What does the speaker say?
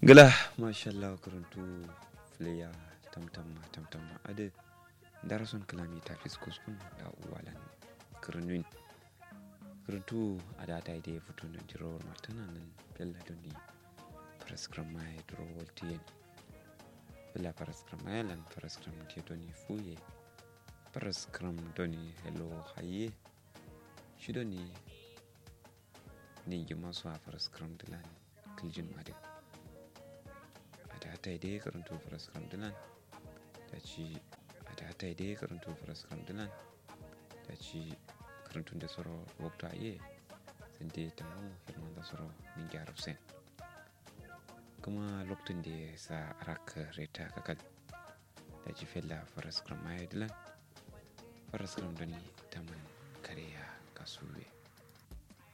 gila mashallah karantu filiya tamtamma tamtamma ade darason kalami ta fiskus kun da uwalan kirnuin karantu a data ide fito na jirowar martana nan bella doni paraskram mai duro voltiyen bella paraskram mai lan paraskram ke doni fuye paraskram doni hello haye shi doni ningi masu a paraskram dilan kiljin madin ta dai karanto faraskram dilan ta ci a ta ta dai karanto faraskram dilan ta ci karantun da tsoro wakta ye sun dai ta mu hirman da tsoro min gyara sen kuma lokacin da ya sa raka reta kakal ta ci fella faraskram ma ya dilan faraskram da ni ta man kare ya kasuwe